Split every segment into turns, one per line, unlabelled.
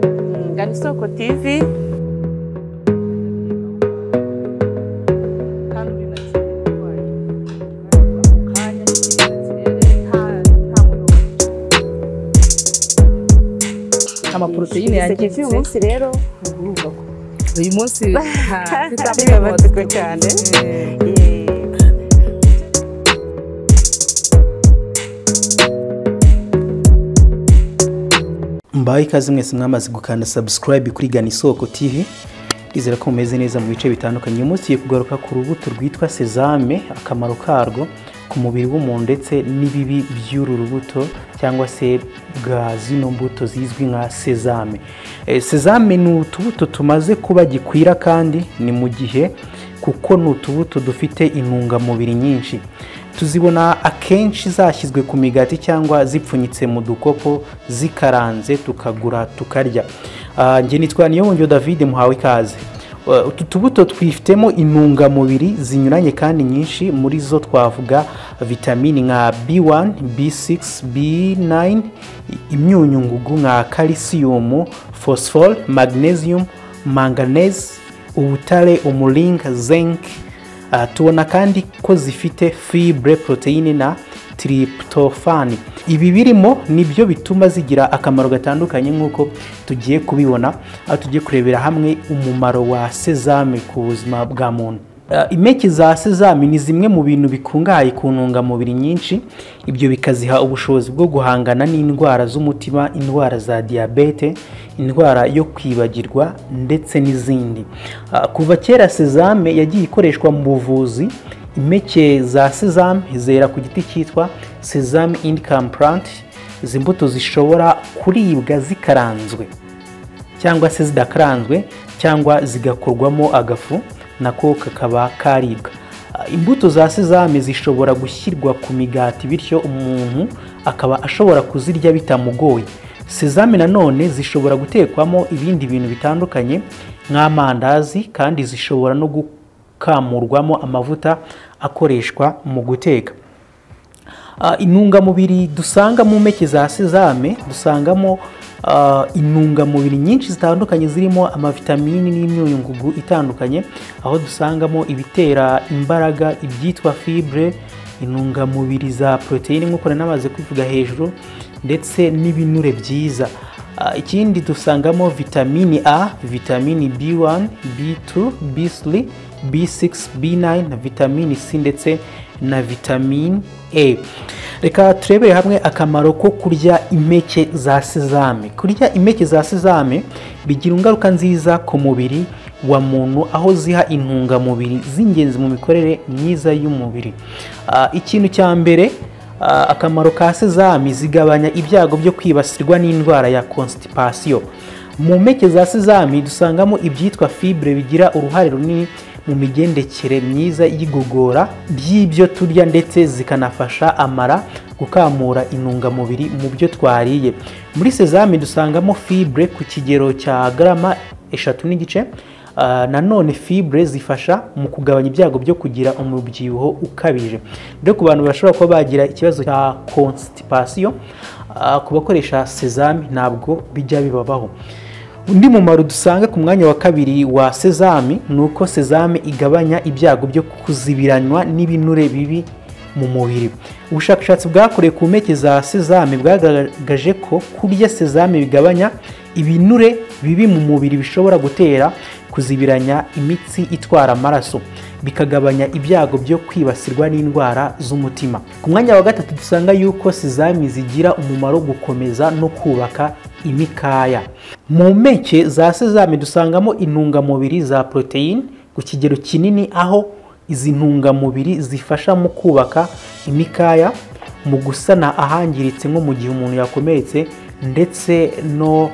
Kigali Soko TV kandi uri na kimwe n'umurwayi. Mu kanya k'iminsi rero nta- nta muntu
amaporoteyine yangiritse
uyu munsi rero
uyu munsi ha, mfite
Ari
amatsiko
amatsiko cyane.
Eh,
mbaho ikaze mwese mwamaze gukanda subscribe kuri gana isoko tv ndizera ko mumeze neza mu bice bitandukanye uyu munsi tugiye kugaruka ku rubuto rwitwa sezame akamaro karwo ku mubiri w'umuntu ndetse n'ibibi by'uru rubuto cyangwa se bwa zino mbuto zizwi nka sezame Eh, sezame ni utubuto tumaze kuba gikwira kandi ni mu gihe kuko ni utubuto dufite intungamubiri nyinshi tuzibona akenshi zashyizwe ku migati cyangwa zipfunyitse mu dukopo zikaranze tukagura tukarya Ah, njye nitwa niyobongyo david muhawe ikaze Eh, utu tubuto twifitemo intungamubiri zinyuranye kandi nyinshi muri zo twavuga vitamini nka b1 b6 b9 imyunyu ngugu nka calcium phosphore magnesium manganese ubutare umuringa zinc Aha tubona kandi ko zifite fibre poroteyine na tiripitofani ibi birimo nibyo bituma zigira akamaro gatandukanye nk'uko tugiye kubibona aho tugiye kurebera hamwe umumaro wa sezame ku buzima bwa muntu Ah, impeke za sezame ni zimwe mu bintu bikungahaye ku ntungamubiri nyinshi ibyo bikaziha ubushobozi bwo guhangana n'indwara z'umutima indwara za diyabete indwara yo kwibagirwa ndetse n'izindi Ah, kuva kera sezame yagiye ikoreshwa mu buvuzi impeke za sezame zera ku giti cyitwa sezame income plant izi mbuto zishobora kuribwa zikaranzwe cyangwa se zidakaranzwe cyangwa zigakorwamo agafu nako kakaba karibwa Ah, imbuto za sezame zishobora gushyirwa ku migati bityo umuntu akaba ashobora kuzirya bitamugoye sezame nanone zishobora gutekwamo ibindi bintu bitandukanye nk'amandazi kandi zishobora no gukamurwamo amavuta akoreshwa mu guteka Ah, intungamubiri dusanga mu mpeke za sezame dusangamo ah, intungamubiri nyinshi zitandukanye zirimo amavitamini n'imyunyungugu itandukanye aho dusangamo ibitera imbaraga ibyitwa fibre intungamubiri za poroteyine nk'uko nari namaze kubivuga hejuru ndetse n'ibinure byiza Ah, ikindi dusangamo vitamini a vitamini b1 b2 b3 b6 b9 na vitamini c ndetse na vitamini a reka turebere hamwe akamaro ko kurya impeke za sezame kurya impeke za sezame bigira ingaruka nziza ku mubiri wa muntu aho ziha intungamubiri z'ingenzi mu mikorere myiza y'umubiri Ah, ikintu cya mbere Ah, akamaro ka sezame zigabanya ibyago byo kwibasirwa n'indwara ya constipation mu mpeke za sezame dusangamo ibyitwa fibre bigira uruhare runini mu migendekere myiza y'igogora ry'ibyo turya ndetse zikanafasha amara gukamura intungamubiri mu byo twariye muri sezame dusangamo fibre ku kigero cya garama eshatu n'igice Ah, nanone fibre zifasha mu kugabanya ibyago byo kugira umubyibuho ukabije rero ku bantu bashobora kuba bagira ikibazo cya constipation ah, ku bakoresha sezame ntabwo bijya bibabaho undi mumaro dusanga ku mwanya wa kabiri wa sezame ni uko sezame igabanya ibyago byo kuzibiranywa n'ibinure bibi mu mubiri ubushakashatsi bwakorewe ku mpeke za sezame bwagaragaje ko kurya sezame bigabanya ibinure bibi mu mubiri bishobora gutera kuzibiranya imitsi itwara amaraso bikagabanya ibyago byo kwibasirwa n'indwara z'umutima ku mwanya wa gatatu dusanga yuko sezame zigira umumaro wo gukomeza no kubaka imikaya mu mpeke za sezame dusangamo intungamubiri za poroteyine ku kigero kinini aho izi ntungamubiri zifasha mu kubaka imikaya mu gusana ahangiritse nko mu gihe umuntu yakomeretse ndetse no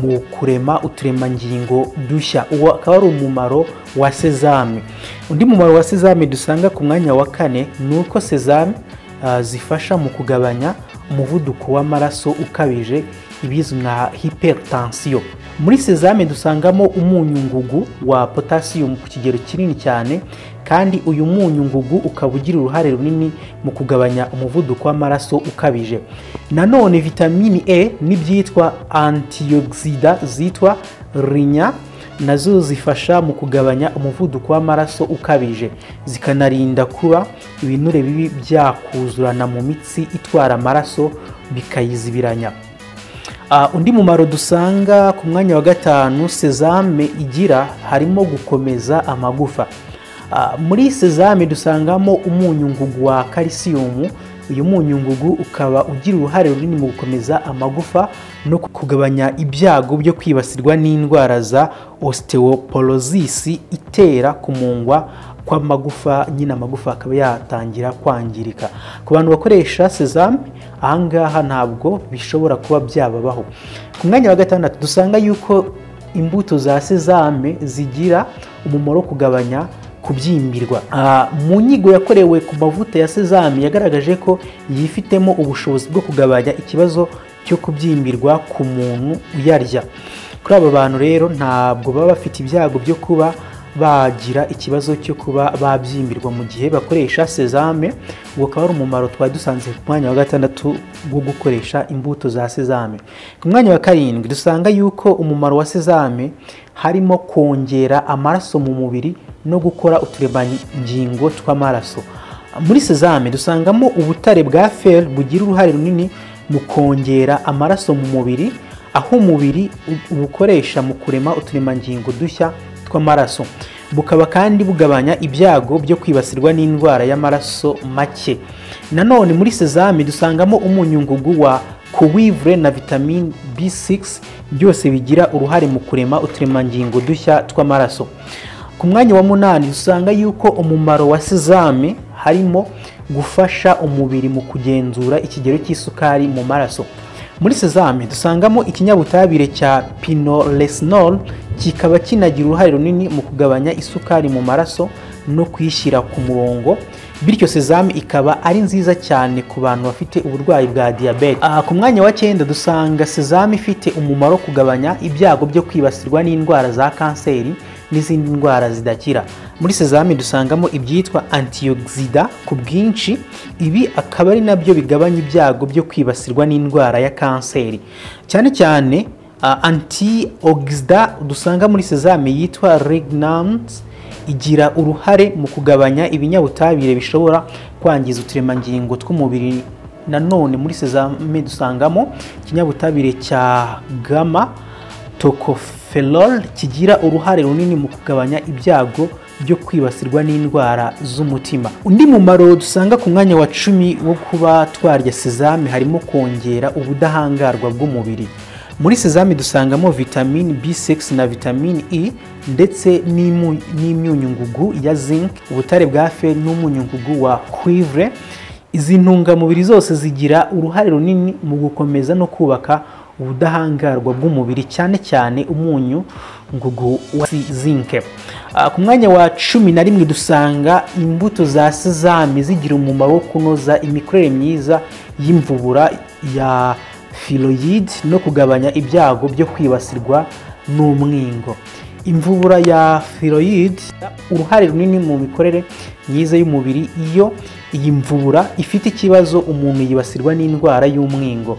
mu kurema uturemangingo dushya uwo akaba ari umumaro wa sezame undi mumaro wa sezame dusanga ku mwanya wa kane ni uko sezame ah, zifasha mu kugabanya umuvuduko w'amaraso ukabije ibizwi nka hypertension muri sezame dusangamo umunyu ngugu wa potassium ku kigero kinini cyane kandi uyu munyu ngugu ukaba ugira uruhare runini mu kugabanya umuvuduko w'amaraso ukabije nanone vitamini e n'ibyitwa antioxida zitwa rinya nazo zifasha mu kugabanya umuvuduko w'amaraso ukabije zikanarinda kuba ibinure bibi byakuzurana mu mitsi itwara amaraso bikayizibiranya Ah, undi mumaro dusanga ku mwanya wa gatanu sezame igira harimo gukomeza amagufa Ah, muri sezame dusangamo umunyu ngugu wa kalisiyumu uyu munyu ngugu ukaba ugira uruhare runini mu gukomeza amagufa no kugabanya ibyago byo kwibasirwa n'indwara za osteoporosis itera kumungwa kw'amagufa nyine amagufa akaba yatangira kwangirika ku bantu bakoresha sezame ahangaha ntabwo bishobora kuba byababaho ku mwanya wa gatandatu dusanga yuko imbuto za sezame zigira umumaro wo kugabanya kubyimbirwa Ah, mu nyigo yakorewe ku mavuta ya sezame yagaragaje ko yifitemo ubushobozi bwo kugabanya ikibazo cyo kubyimbirwa ku muntu uyarya kuri aba bantu rero ntabwo baba bafite ibyago byo kuba bagira ikibazo cyo kuba babyimbirwa mu gihe bakoresha sezame uwo ukaba ari umumaro twari dusanze ku mwanya wa gatandatu wo gukoresha imbuto za sezame ku mwanya wa karindwi dusanga yuko umumaro wa sezame harimo kongera amaraso mu mubiri no gukora uturemangingo tw'amaraso muri sezame dusangamo ubutare bwa fer bugira uruhare runini mu kongera amaraso mu mubiri aho umubiri u- ubukoresha mu kurema uturemangingo dushya tw'amaraso bukaba kandi bugabanya ibyago byo kwibasirwa n'indwara y'amaraso make nanone muri sezame dusangamo umunyu ngugu wa kuwivure na vitamine B6 byose bigira uruhare mu kurema uturemangingo dushya tw'amaraso ku mwanya wa munani dusanga yuko umumaro wa sezame harimo gufasha umubiri mu kugenzura ikigero cy'isukari mu maraso muri sezame dusangamo ikinyabutabire cya pinoresinol kikaba kinagira uruhare runini mu kugabanya isukari mu maraso no kuyishyira ku murongo bityo sezame ikaba ari nziza cyane ku bantu bafite uburwayi bwa diyabete Aha, ku mwanya wa cyenda dusanga sezame ifite umumaro wo kugabanya ibyago byo kwibasirwa n'indwara za kanseri n'izindi ndwara zidakira muri sezame dusangamo ibyitwa antioxida ku bwinshi ibi akaba ari nabyo bigabanya ibyago byo kwibasirwa n'indwara ya kanseri cyane cyane Uh, antioxida dusanga muri sezame yitwa regnans igira uruhare mu kugabanya ibinyabutabire bishobora kwangiza uturemangingo tw'umubiri nanone muri sezame dusangamo ikinyabutabire cya gama tocoferol kigira uruhare runini mu kugabanya ibyago byo kwibasirwa n'indwara z'umutima undi mumaro dusanga ku mwanya wa cumi wo kuba twarya sezame harimo kongera ubudahangarwa bw'umubiri muri sezame dusangamo vitamine b6 na vitamine e ndetse n'imu- n'imyunyungugu ya zinc ubutare bwa fe n'umunyungugu wa cuivre izi ntungamubiri zose zigira uruhare runini mu gukomeza no kubaka ubudahangarwa bw'umubiri cyane cyane umunyu ngugu wa si- zinc Ah, ku mwanya wa cumi na rimwe dusanga imbuto za sezame zigira umumaro wo kunoza imikorere myiza y'imvubura ya filoyide no kugabanya ibyago byo kwibasirwa n'umwingo imvubura ya filoyide uruhare runini mu mikorere myiza y'umubiri iyo iyi mvubura ifite ikibazo umuntu yibasirwa n'indwara y'umwingo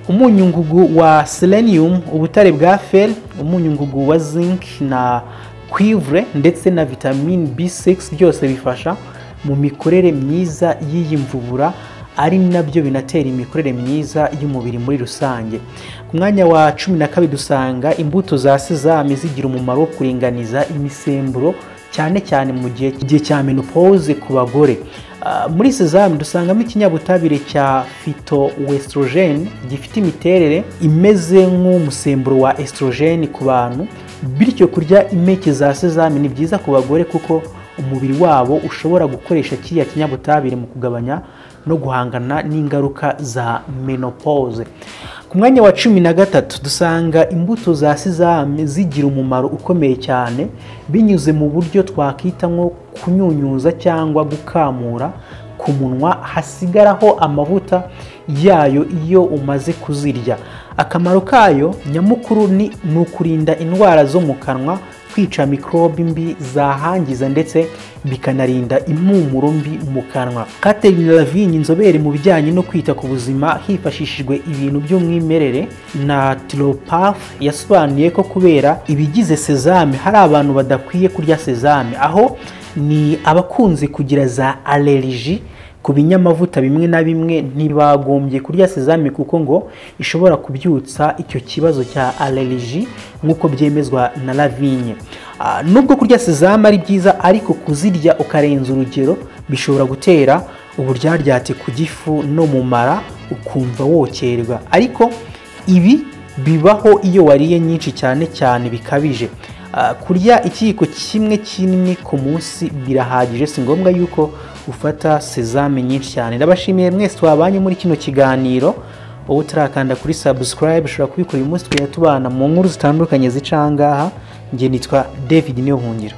umunyungugu wa selenium ubutare bwa fer umunyungugu wa zinc na cuivre ndetse na vitamine b6 byose bifasha mu mikorere myiza y'iyi mvubura ari nabyo binatera imikorere myiza y'umubiri muri rusange ku mwanya wa cumi na kabiri dusanga imbuto za sezame zigira umumaro wo kuringaniza imisemburo cyane cyane mu gihe igihe cya menopause ku bagore Ah, muri sezame dusangamo ikinyabutabire cya phytoestrogen gifite imiterere imeze nk'umusemburo wa estrogen ku bantu bityo kurya impeke za sezame ni byiza ku bagore kuko umubiri wabo ushobora gukoresha kiriya kinyabutabire mu kugabanya no guhangana n'ingaruka za menopause ku mwanya wa cumi na gatatu dusanga imbuto za sezame zigira umumaro ukomeye cyane binyuze mu buryo twakwita nko kunyunyuza cyangwa gukamura ku munwa hasigaraho amavuta yayo iyo umaze kuzirya akamaro kayo nyamukuru ni ni ukurinda indwara zo mu kanwa kwica mikorobe mbi zahangiza ndetse bikanarinda impumuro mbi mu kanwa Catherine Lavigne inzobere mu bijyanye no kwita ku buzima hifashishijwe ibintu by'umwimerere na tiropaf yasobanuye ko kubera ibigize sezame hari abantu badakwiye kurya sezame aho ni abakunze kugira za allergie ku binyamavuta bimwe na bimwe ntibagombye kurya sezame kuko ngo ishobora kubyutsa icyo kibazo cya allergie nk'uko byemezwa na lavigne Ah, nubwo kurya sezame ari byiza ariko kuzirya ukarenza urugero bishobora gutera uburyaryate ku gifu no mu mara ukumva wokerwa ariko ibi bibaho iyo wariye nyinshi cyane cyane bikabije Ah, kurya ikiyiko kimwe kinini ku munsi birahagije si ngombwa yuko ufata sezame nyinshi cyane ndabashimiye mwese twabanye muri kino kiganiro wowe utarakanda kuri subscribe ushobora kubikora uyu munsi tugenda tubana mu nkuru zitandukanye zica aha ngaha nge nitwa david niyohungiro